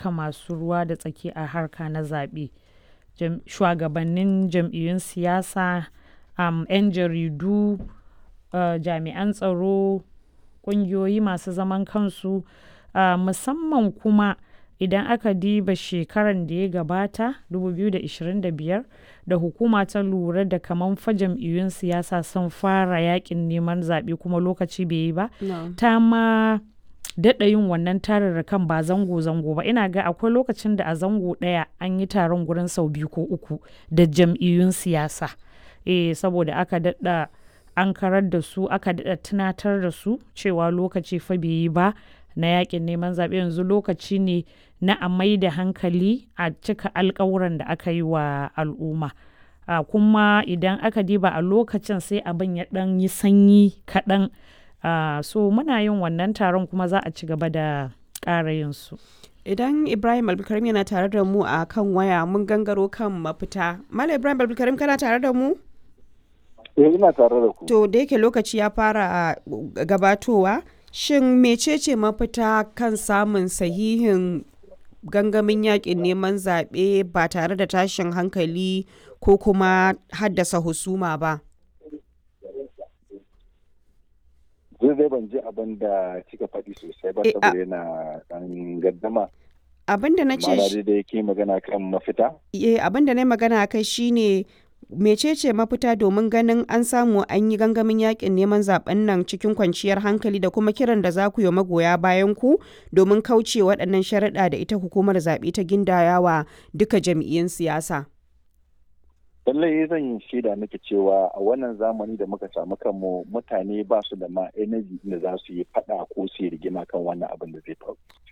duka masu ruwa da tsaki a harka na zaɓe. Shugabannin jam'iyyun siyasa, um, 'yan jaridu, uh, jami'an tsaro, ƙungiyoyi masu zaman kansu, uh, musamman kuma idan aka diba shekaran da ya gabata 2025 da hukuma ta lura da kaman fa jam'iyyun siyasa sun fara yakin neman zaɓe kuma lokaci bai yi ba No. ta ma daɗa yin wannan tararrakan ba zango-zango ba ina ga akwai lokacin da a zango ɗaya an yi taron gurin sau biyu ko uku da jam'iyyun siyasa eh saboda aka daɗa an karar da su aka daɗa tunatar da su cewa lokaci fa bai yi ba na yakin neman zaɓe yanzu lokaci ne na a mai da hankali a cika alkawuran da aka yi wa al'umma a kuma idan aka diba a lokacin sai abin ya ɗan yi sanyi kaɗan a so muna yin wannan taron kuma za a ci gaba da ƙara yin su Idan Ibrahim Abdulkarim yana tare da mu a kan waya mun gangaro kan mafita. Malam Ibrahim Abdulkarim kana tare da mu? Eh ina tare da ku. To da yake lokaci ya fara gabatowa, shin mecece mafita kan samun sahihin gangamin yakin neman zaɓe ba tare da tashin hankali ko kuma haddasa husuma ba? Zai zai ban ji abin da kika faɗi sosai ba Eh, a- saboda yana ɗan gaddama. Abin da na ce Ma'ana dai da yake magana kan mafita. eh, abin da na yi magana kai shine mecece mafita domin ganin an samu an yi gangamin yakin neman zaben nan cikin kwanciyar hankali da kuma kiran da za ku yi wa magoya bayan ku domin kauce waɗannan sharaɗa da ita hukumar zaɓe ta gindayawa duka jam'iyyun siyasa. Lallai zan yi shaida miki cewa a wannan zamani da muka samu kanmu mutane ba su da ma energy da za su yi faɗa ko su yi rigima kan wannan abin da zai faru.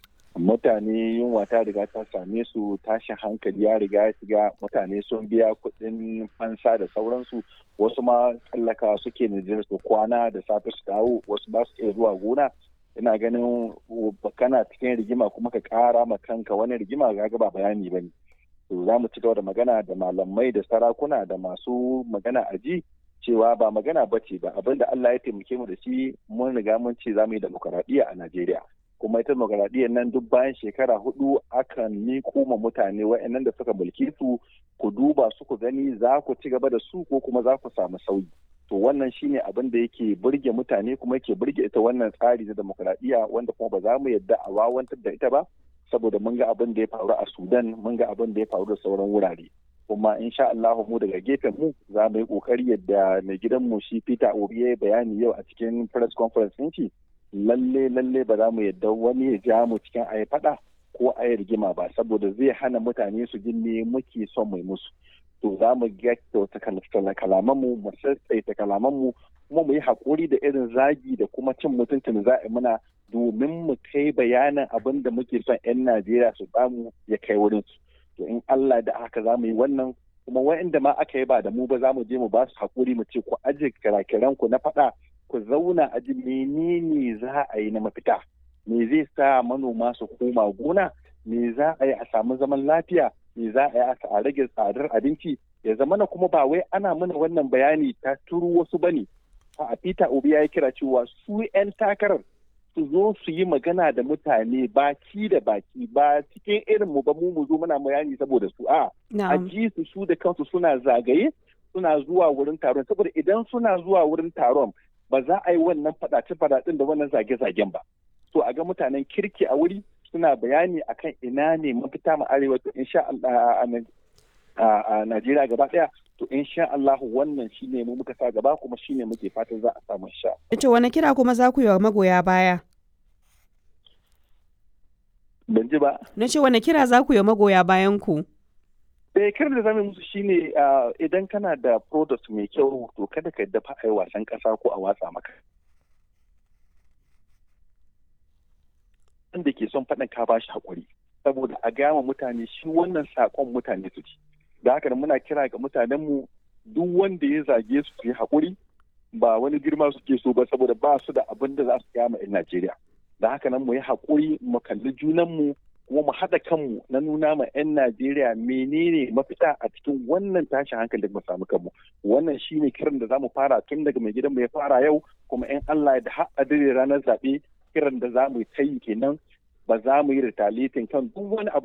Mutane yunwa ta riga ta same su tashin hankali ya riga ya shiga mutane sun biya kuɗin fansa da sauransu wasu ma tsallaka suke Nijar su kwana da safe su dawo wasu ba su iya zuwa gona ina ganin kana cikin rigima kuma ka ƙara ma kanka wani rigima ga ba bayani ba ne. to za mu ci gaba da magana da malamai da sarakuna da masu magana a ji cewa ba magana ba ce ba abin da Allah ya taimake mu da shi mun riga mun ce za mu yi demokaradiyya a Najeriya kuma ita demokaradiyyar nan duk bayan shekara hudu akan miko ma mutane wa'annan da suka mulki su ku duba su ku gani za ku ci gaba da su ko kuma za ku samu sauyi to wannan shine abin da yake burge mutane kuma yake burge ita wannan tsari na demokaradiyya wanda kuma ba za mu yadda a wawantar da ita ba saboda mun ga abin da ya faru a Sudan mun ga abin da ya faru da sauran wurare kuma insha Allah mu daga gefen mu za mu yi kokari yadda mai gidan mu shi Peter Obi ya yi bayani yau a cikin press conference din shi lalle lalle ba za mu yadda wani ya ja mu cikin ayi fada ko ayi rigima ba saboda zai hana mutane su ji me muke son mai musu to za mu kyauta kalaman mu mu sassaita kalaman mu kuma mu yi hakuri da irin zagi da kuma cin mutuncin za a yi muna domin mu kai bayanin abin da muke son 'yan Najeriya su samu ya kai wurin su. To in Allah da haka za mu yi wannan kuma wa'inda ma aka yi ba da mu ba za mu je mu ba su haƙuri mu ce ku aje kirakiran ku na faɗa ku zauna a ji menene za a yi na mafita. Me zai sa manoma su koma gona? Me za a yi a samu zaman lafiya? Me za a yi a rage tsadar abinci? Ya zama na kuma ba wai ana mana wannan bayani ta turu wasu bane. A Peter Obi ya yi kira cewa su 'yan takarar su zo su yi magana da mutane baki da baki ba cikin irin mu ba mu mu zo muna bayani saboda su a a ji su su da kansu suna zagaye suna zuwa wurin taron saboda idan suna zuwa wurin taron ba za a yi wannan fadace fadacin da wannan zage zagen ba so a ga mutanen kirki a wuri suna bayani akan ina ne mafita mu arewa to insha Allah a Najeriya gaba daya to insha Allah wannan shine mu muka sa gaba kuma shine muke fatan za a samu sha. To wani kira kuma za ku yi wa magoya baya? Ban ji ba. Na ce wani kira za ku yi wa magoya bayan ku? Eh kiran da zamu musu shine idan kana da product mai kyau to kada ka dafa ai wasan kasa ko a watsa maka. Wanda ke son faɗin ka bashi hakuri saboda a gama mutane shi wannan sakon mutane su ci. da haka muna kira ga mutanenmu duk wanda ya zage su su yi haƙuri ba wani girma suke so ba saboda ba su da abin da za su kama 'yan Najeriya. Da haka nan mu yi haƙuri mu kalli junanmu kuma mu haɗa kanmu na nuna ma 'yan Najeriya menene mafita a cikin wannan tashin hankali da mu samu kanmu. Wannan shine kiran da za mu fara tun daga mai gidanmu ya fara yau kuma 'yan Allah da har a ranar zaɓe kiran da za mu yi ta yi kenan ba za mu yi retaliating kan duk wani abu